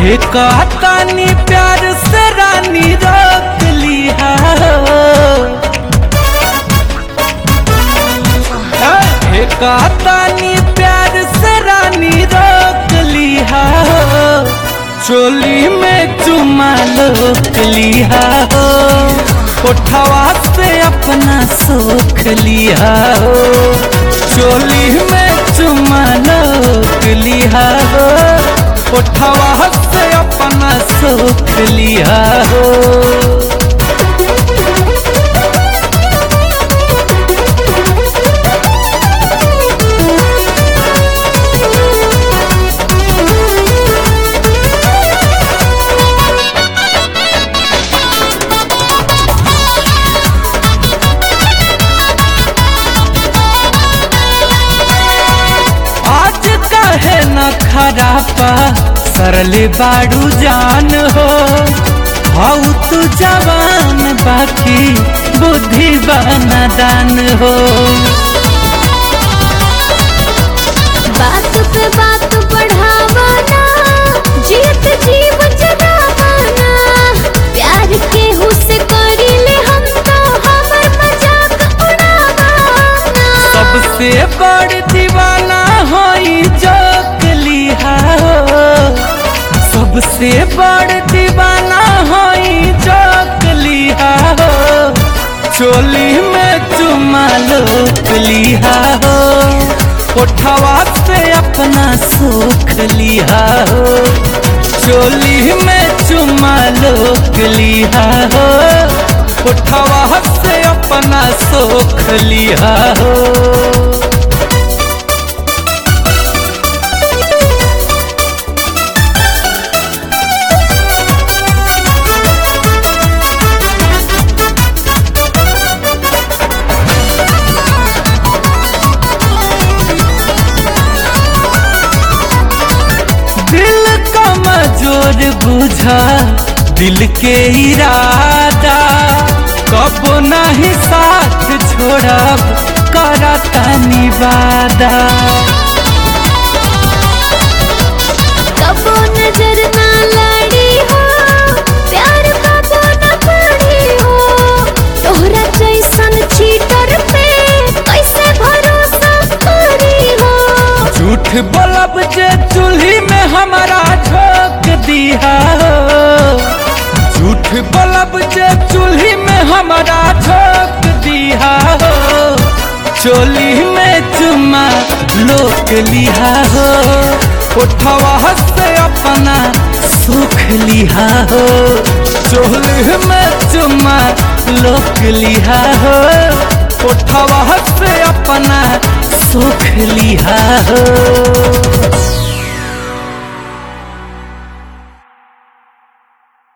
हे कहतानी प्यार से रानी रोक लिया हे कहतानी प्यार से रानी रोक लिया चोली में चुमा लोक लिया हो उठवा से अपना सोख लिया हो चोली में चुमा लोक लिया हो उठवा से अपना सोख लिया हो आज कहे न खरापा सरल बाड़ू जान हो हाउ तू जवान बाकी बुद्धि दान हो बात पे बात बढ़ावाना जीत जीव जगावाना प्यार के हुस्से करीले हम तो हमर मजाक उड़ावाना सबसे बड़ दीवाना होई जोक लिहा हो सबसे बड़ दीवाना होई जोक लिहा हो चोली में चुमा लोक लिहा हो उठवा से अपना सुख लिहा हो चोली में चुमा लोक लिहा हो उठवा से अपना सुख लिहा हो दिल का मजोर बुझा दिल के इरादा कब नहीं साथ छोड़ब करता निवादा कबो नजर ना लड़ी हो प्यार कबो न पड़ी हो तोहरा जैसन चीटर पे कैसे भरोसा करी हो झूठ बोलब जे चूल्ही में हमारा झोंक दिया हो झूठ बोलब जे चूल्ही में हमारा झोंक दिया हो चोली में चुमा लोक लिहा हो उठवा से अपना सुख लिहा हो चोली में चुमा लोक लिहा हो उठवा से अपना सुख लिहा हो